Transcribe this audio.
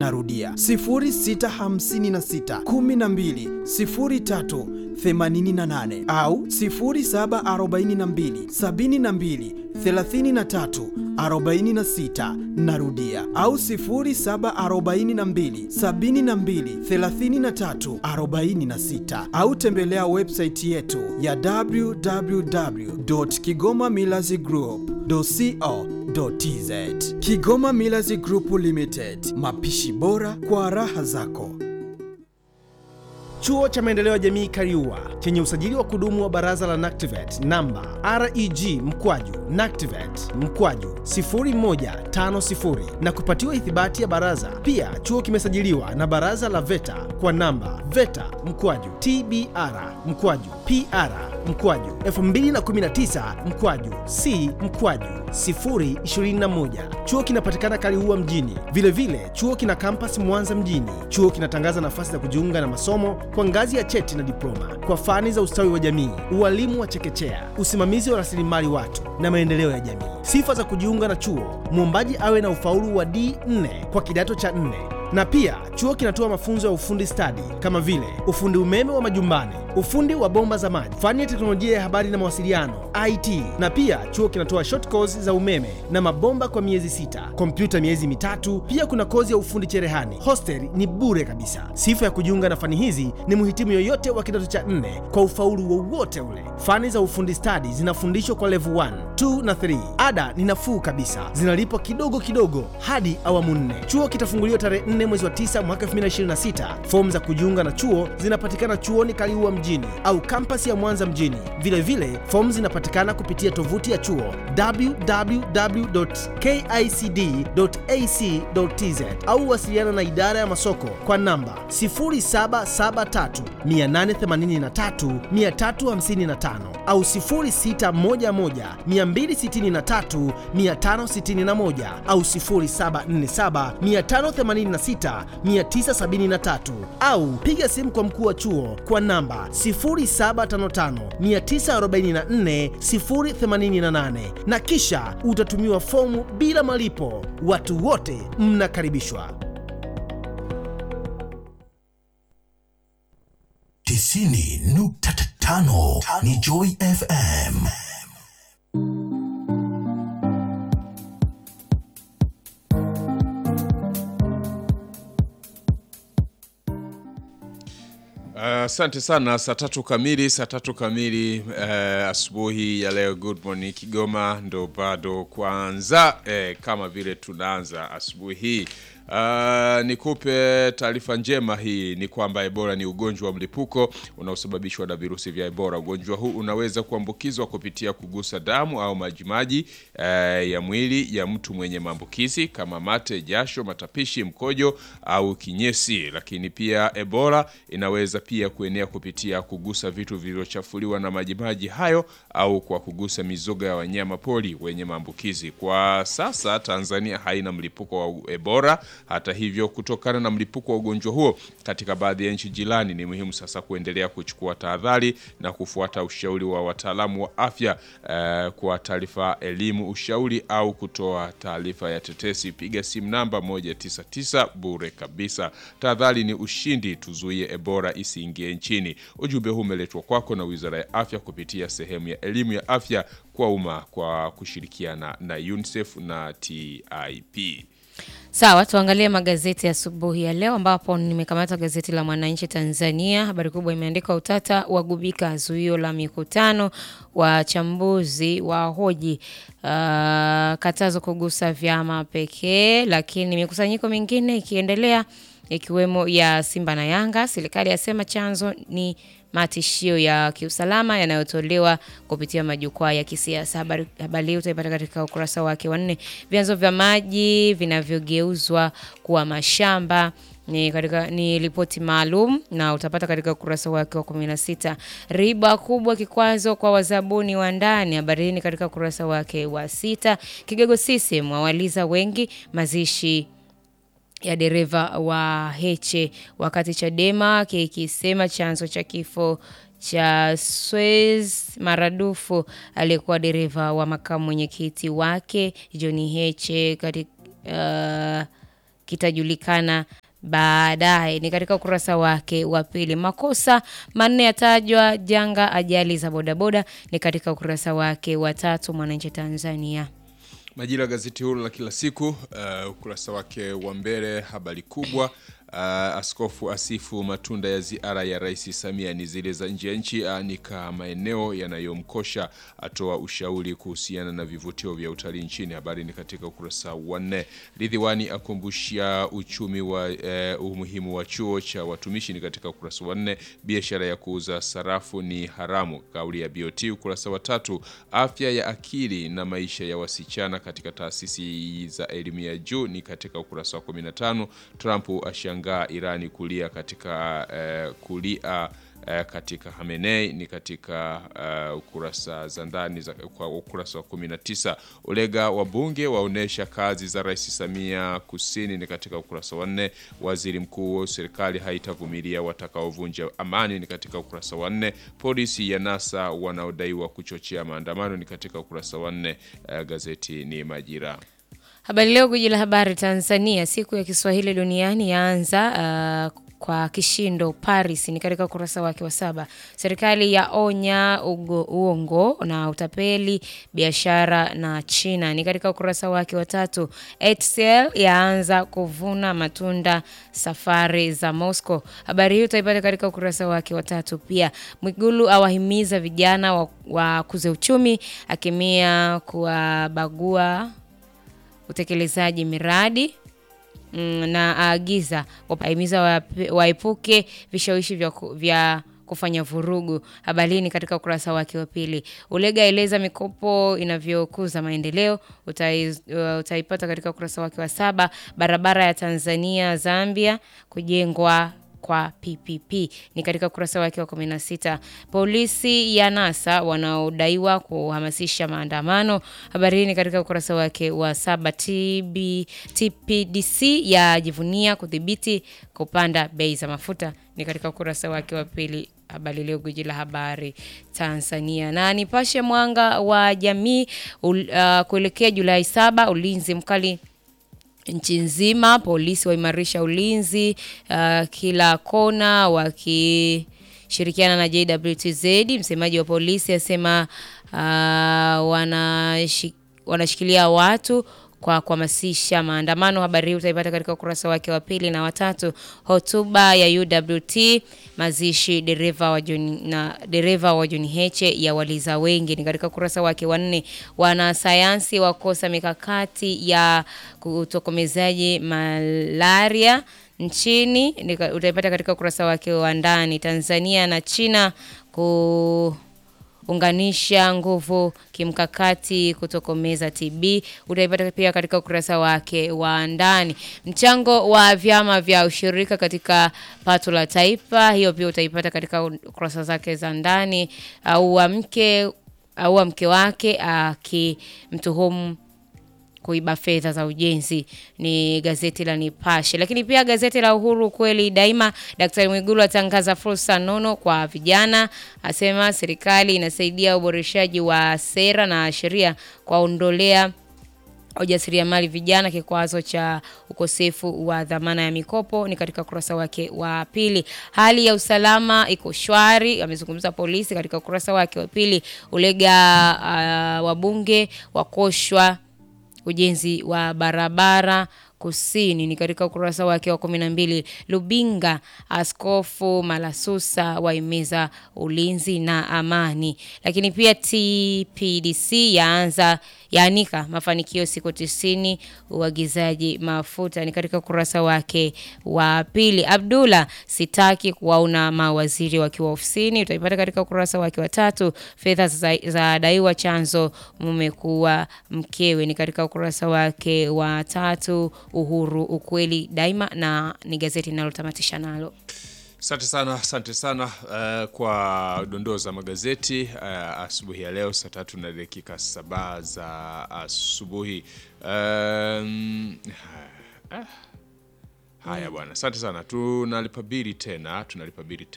Narudia 0656 12 03 88 au 0742 72 33 46. Narudia au 0742 72 33 46 au tembelea website yetu ya www.kigomamillazgroup.co.tz. Kigoma Millers Group Limited, mapishi bora kwa raha zako. Chuo cha Maendeleo ya Jamii Kariua chenye usajili wa kudumu wa Baraza la NACTIVATE namba REG mkwaju NACTIVATE mkwaju 0150 na kupatiwa ithibati ya baraza. Pia chuo kimesajiliwa na Baraza la VETA kwa namba VETA mkwaju TBR mkwaju PR mkwaju 2019 mkwaju C mkwaju 021. Chuo kinapatikana Kaliua mjini. Vilevile vile, chuo kina kampas Mwanza mjini. Chuo kinatangaza nafasi za kujiunga na masomo kwa ngazi ya cheti na diploma kwa fani za ustawi wa jamii, ualimu wa chekechea, usimamizi wa rasilimali watu na maendeleo ya jamii. Sifa za kujiunga na chuo: mwombaji awe na ufaulu wa D4 kwa kidato cha 4 na pia chuo kinatoa mafunzo ya ufundi stadi kama vile ufundi umeme wa majumbani, ufundi wa bomba za maji, fani ya teknolojia ya habari na mawasiliano IT. Na pia chuo kinatoa short course za umeme na mabomba kwa miezi sita, kompyuta miezi mitatu. Pia kuna kozi ya ufundi cherehani. Hostel ni bure kabisa. Sifa ya kujiunga na fani hizi ni mhitimu yoyote wa kidato cha nne kwa ufaulu wowote ule. Fani za ufundi stadi zinafundishwa kwa level 1, 2 na 3. Ada ni nafuu kabisa, zinalipwa kidogo kidogo hadi awamu nne. Chuo kitafunguliwa tarehe 4 mwezi wa 9 mwaka 2026. Fomu za kujiunga na chuo zinapatikana chuoni Kaliua mjini au kampasi ya Mwanza mjini. Vile vile fomu zinapatikana kupitia tovuti ya chuo www.kicd.ac.tz au wasiliana na idara ya masoko kwa namba 0773 883 355 au 0611 263 561 au 0747 586 973 au piga simu kwa mkuu wa chuo kwa namba 0755944088 na kisha utatumiwa fomu bila malipo. Watu wote mnakaribishwa. tisini nukta tano ni Joy FM. Asante uh, sana. Saa tatu kamili, saa tatu kamili uh, asubuhi ya leo. Good morning Kigoma, ndo bado kwanza eh, kama vile tunaanza asubuhi hii Uh, nikupe taarifa njema hii ni kwamba Ebola ni ugonjwa wa mlipuko unaosababishwa na virusi vya Ebola. Ugonjwa huu unaweza kuambukizwa kupitia kugusa damu au majimaji uh, ya mwili ya mtu mwenye maambukizi kama mate, jasho, matapishi, mkojo au kinyesi. Lakini pia Ebola inaweza pia kuenea kupitia kugusa vitu vilivyochafuliwa na majimaji hayo au kwa kugusa mizoga ya wanyama pori wenye maambukizi. Kwa sasa Tanzania haina mlipuko wa Ebola. Hata hivyo, kutokana na mlipuko wa ugonjwa huo katika baadhi ya nchi jirani, ni muhimu sasa kuendelea kuchukua tahadhari na kufuata ushauri wa wataalamu wa afya eh, kwa taarifa, elimu, ushauri au kutoa taarifa ya tetesi, piga simu namba 199 bure kabisa. Tahadhari ni ushindi, tuzuie Ebola isiingie nchini. Ujumbe huu umeletwa kwako na Wizara ya Afya kupitia sehemu ya elimu ya afya kwa umma kwa kushirikiana na UNICEF na TIP. Sawa, tuangalie magazeti ya asubuhi ya leo, ambapo nimekamata gazeti la Mwananchi Tanzania. Habari kubwa imeandikwa utata wagubika zuio la mikutano, wachambuzi wa hoji uh, katazo kugusa vyama pekee, lakini mikusanyiko mingine ikiendelea ikiwemo ya Simba na Yanga. Serikali yasema chanzo ni matishio ya kiusalama yanayotolewa kupitia majukwaa ya kisiasa. Habari habari hii utaipata katika ukurasa wake wa nne. Vyanzo vya maji vinavyogeuzwa kuwa mashamba ni katika ni ripoti maalum na utapata katika ukurasa wake wa 16. Riba kubwa kikwazo kwa wazabuni wa ndani, habari hii ni katika ukurasa wake wa sita. Kigogo CCM wawaliza wengi mazishi ya dereva wa Heche, wakati Chadema kikisema chanzo cha kifo cha Swez maradufu aliyekuwa dereva wa makamu mwenyekiti wake John Heche katika uh, kitajulikana baadaye. Ni katika ukurasa wake wa pili. Makosa manne yatajwa janga ajali za bodaboda, ni katika ukurasa wake wa tatu. Mwananchi Tanzania. Majira gazeti huru la kila siku uh, ukurasa wake wa mbele habari kubwa uh, askofu asifu matunda ya ziara ya Rais Samia ni zile za nje ya nchi, aanika maeneo yanayomkosha, atoa ushauri kuhusiana na vivutio vya utalii nchini. Habari ni katika ukurasa wa nne. Ridhiwani akumbushia uchumi wa uh, umuhimu wa chuo cha watumishi, ni katika ukurasa wa nne. Biashara ya kuuza sarafu ni haramu, kauli ya BOT, ukurasa wa tatu. Afya ya akili na maisha ya wasichana katika taasisi za elimu ya juu ni katika ukurasa wa 15. Trump ashangaa Irani kulia katika eh, kulia eh, katika Hamenei ni katika eh, ukurasa za ndani za kwa ukurasa wa 19. Ulega wabunge waonesha kazi za Rais Samia Kusini ni katika ukurasa wa 4. Waziri mkuu serikali haitavumilia watakaovunja amani ni katika ukurasa wa 4. Polisi ya NASA wanaodaiwa kuchochea maandamano ni katika ukurasa wa 4. Eh, gazeti ni Majira. Habari Leo, gwiji la habari Tanzania, siku ya Kiswahili duniani yaanza uh, kwa kishindo Paris, ni katika ukurasa wake wa saba. Serikali ya onya ugo, uongo na utapeli biashara na China, ni katika ukurasa wake wa tatu. HCL yaanza kuvuna matunda safari za Moscow. Habari hiyo utaipata katika ukurasa wake wa tatu. Pia Mwigulu awahimiza vijana wa, wa kuze uchumi, akimia kuwabagua utekelezaji miradi mm, na aagiza wahimiza waepuke vishawishi vya, vya kufanya vurugu. Habari hii ni katika ukurasa wake wa pili. Ulega eleza mikopo inavyokuza maendeleo, utai, uh, utaipata katika ukurasa wake wa saba. Barabara ya Tanzania Zambia kujengwa kwa PPP ni katika ukurasa wake wa 16. Polisi ya NASA wanaodaiwa kuhamasisha maandamano, habari hii ni katika ukurasa wake wa saba. TB, TPDC yajivunia kudhibiti kupanda bei za mafuta ni katika ukurasa wake wa pili. Habari Leo, gwiji la habari Tanzania. Na Nipashe Mwanga wa Jamii uh, kuelekea Julai saba, ulinzi mkali nchi nzima, polisi waimarisha ulinzi uh, kila kona wakishirikiana na JWTZ. Msemaji wa polisi asema uh, wanashi, wanashikilia watu kwa kuhamasisha maandamano. Habari hii utaipata katika ukurasa wake wa pili na watatu. Hotuba ya UWT mazishi dereva wa John na dereva wa John Heche ya waliza wengi ni katika ukurasa wake wa nne. Wanasayansi wakosa mikakati ya kutokomezaji malaria nchini utaipata katika ukurasa wake wa ndani. Tanzania na China ku unganisha nguvu kimkakati kutokomeza TB utaipata pia katika ukurasa wake wa ndani. Mchango wa vyama vya ushirika katika pato la taifa, hiyo pia utaipata katika ukurasa zake za ndani. Au mke au mke wake akimtuhumu kuiba fedha za ujenzi, ni gazeti la Nipashe. Lakini pia gazeti la Uhuru kweli daima, Daktari Mwigulu atangaza fursa nono kwa vijana, asema serikali inasaidia uboreshaji wa sera na sheria kuwaondolea ujasiriamali vijana kikwazo cha ukosefu wa dhamana ya mikopo ni katika ukurasa wake wa pili. Hali ya usalama iko shwari, amezungumza polisi katika ukurasa wake wa pili. Ulega uh, wabunge wakoshwa ujenzi wa barabara kusini ni katika ukurasa wake wa kumi na mbili. Lubinga, Askofu Malasusa waimeza ulinzi na amani. Lakini pia TPDC yaanza yaanika mafanikio siku tisini uagizaji mafuta ni katika ukurasa wake wa pili. Abdullah, sitaki kuwaona mawaziri wakiwa ofisini, utaipata katika ukurasa wake wa tatu. Fedha za, za daiwa chanzo mume kuwa mkewe ni katika ukurasa wake wa tatu. Uhuru ukweli daima, na ni gazeti linalotamatisha nalo. Asante sana, asante sana uh, kwa dondoo za magazeti uh, asubuhi ya leo saa tatu na dakika saba za asubuhi. Um, uh, haya bwana, asante sana. Tunalipa bili tena, tunalipa bili tena.